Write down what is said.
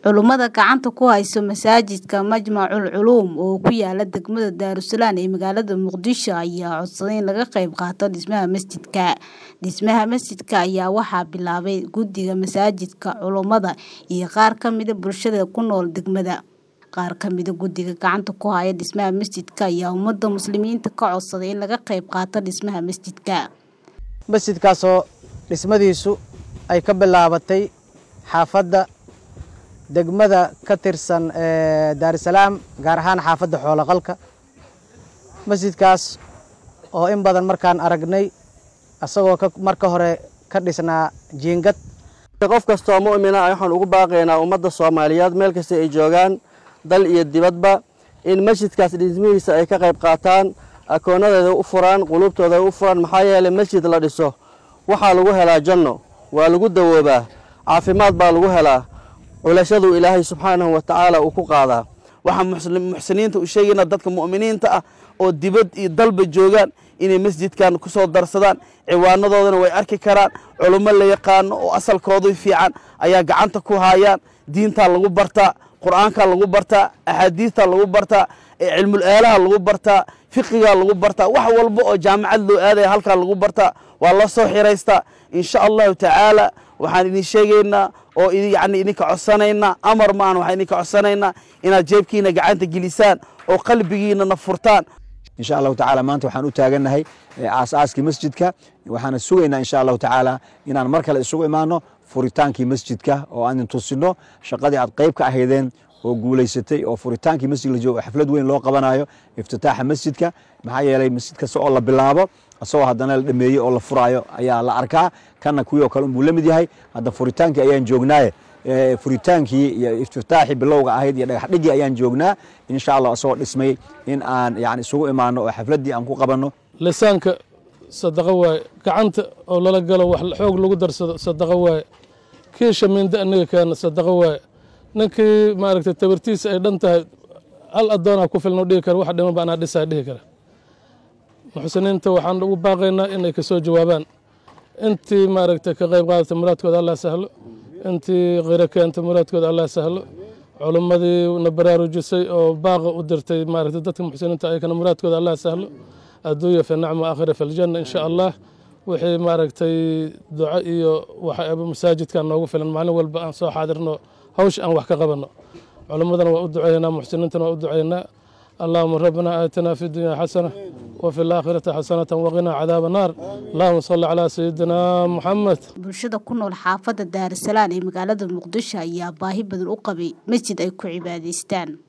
Culummada gacanta ku haysta masaajidka Majmacul Culuum oo ku yaala degmada Daarusalaam ee magaalada Muqdisho ayaa codsaday in laga qayb qaato dhismaha masjidka. Dhismaha masjidka ayaa waxaa bilaabay guddiga masaajidka, culummada, iyo qaar ka mid ah bulshada ku nool degmada. Qaar ka mid ah guddiga gacanta ku haya dhismaha masjidka ayaa ummadda muslimiinta ka codsaday in laga qayb qaato dhismaha masjidka. masjidkaasoo dhismadiisu ay ka bilaabatay xaafadda degmada ka tirsan ee daarusalaam gaar ahaan xaafadda xooloqalka masjidkaas oo in badan markaan aragnay asagoo ka marka hore ka dhisnaa jiingad qof kastoo mu'mina ah waxaan ugu baaqaynaa ummadda soomaaliyeed meel kasta ay joogaan dal iyo dibadba in masjidkaas dhismihiisa ay ka qayb qaataan akoonadeeda u furaan quluubtooda u furaan maxaa yeelay masjid la dhiso waxaa lagu helaa janno waa lagu dawoobaa caafimaad baa lagu helaa culashadu ilaahay subxaanahu wa tacaala uu ku qaadaa waxaan muxsiniinta u sheegaynaa dadka mu'miniinta ah oo dibad iyo dalba joogaan inay masjidkan ku soo darsadaan ciwaanadoodana way arki karaan culummo la yaqaano oo asalkoodu fiican ayaa gacanta ku haayaan diintaa lagu bartaa qur'aankaa lagu bartaa axaadiistaa lagu bartaa cilmul aalaha lagu bartaa fiqigaa lagu bartaa wax walba oo jaamacad loo aadaya halkaa lagu bartaa waa la soo xiraystaa insha allahu tacaala waxaan idin sheegaynaa oo yani idinka codsanaynaa amar maan waxaan idinka codsanaynaa inaad jeebkiina gacanta gelisaan oo qalbigiinana furtaan insha allahu tacaala maanta waxaan u taagannahay aasaaskii masjidka waxaana sugaynaa insha allahu tacaala inaan mar kale isugu imaano furitaankii masjidka oo aan idin tusino shaqadii aad qayb ka ahaydeen oo guulaysatay oo furitaankii masjid la joogo xaflad weyn loo qabanayo iftitaaxa masjidka maxaa yeelay masjid kasta oo la bilaabo asagoo haddana la dhameeyey oo la furaayo ayaa la arkaa kana kuwii oo kale unbuu la mid yahay hadda furitaankii ayaan joognaaye furitaankii iyo iftitaaxii bilowga ahayd iyo dhagaxdhigii ayaan joognaa insha allah asagoo dhismay in aan yani isugu imaano oo xafladdii aan ku qabanno lisaanka sadaqo waaye gacanta oo lala galo wax xoog lagu darsado sadaqo waaye kii shamiinda aniga keena sadaqo waaye ninkii maaragtay tabartiisa ay dhan tahay hal addoonaa ku filno dhihi kara wax dhiman ba anaa dhisaa dhihi kara muxsiniinta waxaan ugu baaqaynaa inay ka soo jawaabaan intii maaragtay ka qayb qaadata muraadkooda allah sahlo intii khiro keenta muraadkooda allah sahlo culummadii na baraarujisay oo baaqa u dirtay maaragtay dadka muxsiniinta ayakana muraadkooda allah sahlo adduunya fi nacma aakhira fi ljanna insha allah wixii maaragtay duco iyo waxa masaajidkan noogu filan maalin walba aan soo xaadirno hawsha aan wax ka qabanno culummadana waa u duceynaa muxsiniintana waa u duceynaa اللهم ربنا آتنا في الدنيا حسنة وفي الآخرة حسنة وقنا عذاب النار اللهم صل على سيدنا محمد bulshada ku nool xaafadda daarusalaam ee magaalada muqdisho ayaa baahi badan u qabay masjid ay ku cibaadaystaan